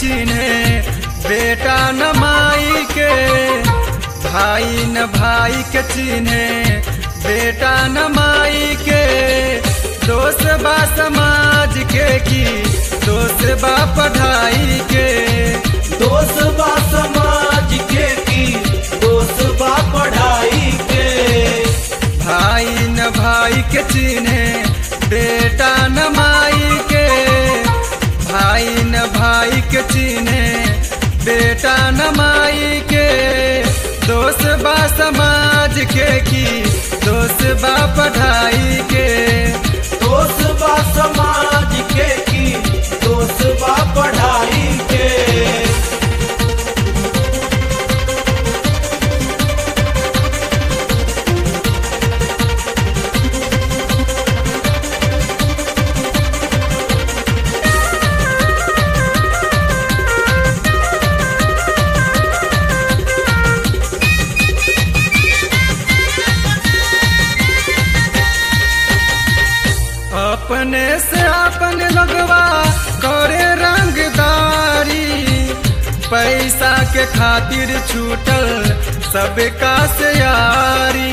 चिन्हे बेटा न माई के भाई न भाई के चिन्हे बेटा न माई के दोष बा समाज के की दोष बा पढ़ाई के दोष बा समाज के की दोष बा पढ़ाई के भाई न भाई के चिन्हे बेटा न माई के भाई न भाई के चिन्हे बेटा न माई के दोष बा समाज के की दोष बा पढ़ाई के दोष बा समाज के की दोष बा पढ़ाई के अपने से अपन लगवा करे रंगदारी पैसा के खातिर छूटल सबका से यारी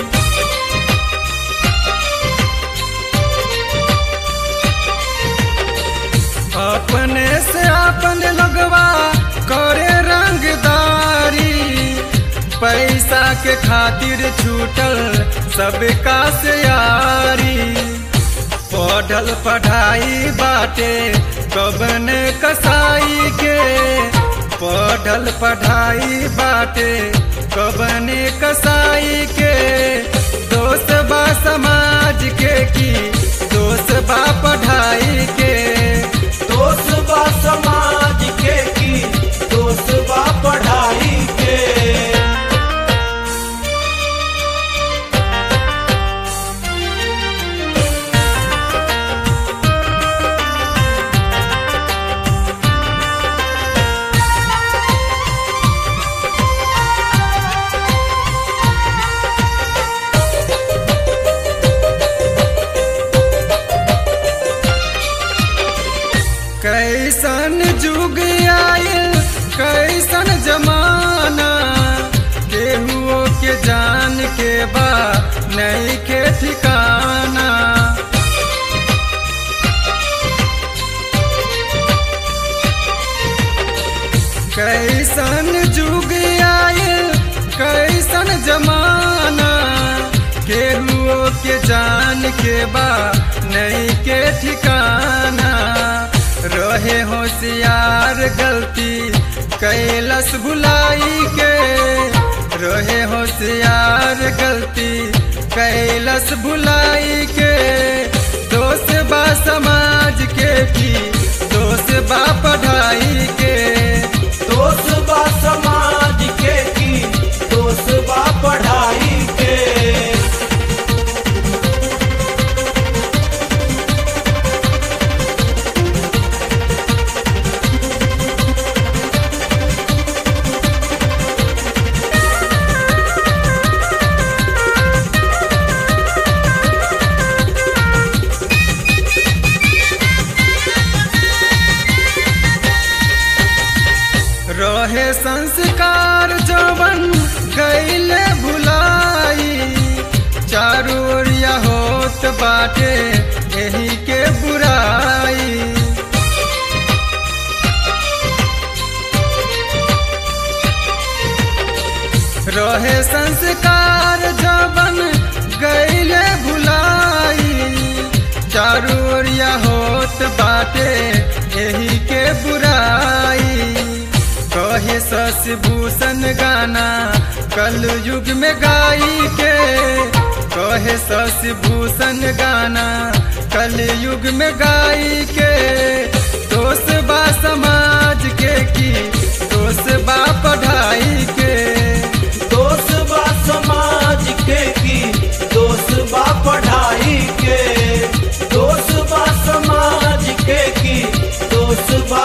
अपने से अपन लगवा करे रंगदारी पैसा के खातिर छूटल सबका से यारी पढ़ल पढ़ाई बाटे कबन कसाई के पढ़ल पढ़ाई बाटे कबन कसाई के दोस्त बा समाज के की दोस्त बा पढ़ाई के दोष बा समाज के की दोष बा पढ़ाई के कैसन जुग आयल कैसन जमाना केहुओ के जान के बा नहीं के ठिकाना कैसन जुग आयल कैसन जमाना केहुओ के जान के बा नहीं के ठिकाना रहे होशियार गलती कैलस भुलाई के रहे होशियार गलती कैलस भुलाई के दोष बा समाज के की दोष बा पढ़ाई के दोष बा समाज के की दोष बा पढ़ाई के रहे संस्कार जवन गैले भुलाई चारू ओरिया होत बाटे यही के बुराई रहे संस्कार जवन गैले भुलाई चारू ओरिया होत बाटे यही के बुराई कहे शशि भूषण गाना कल युग में गाई के कहे शशि भूषण गाना कल युग में गाई के दोष बा समाज के की दोष बा पढ़ाई के दोष बा समाज के की दोष बा पढ़ाई के दोष बा समाज के की दोष बा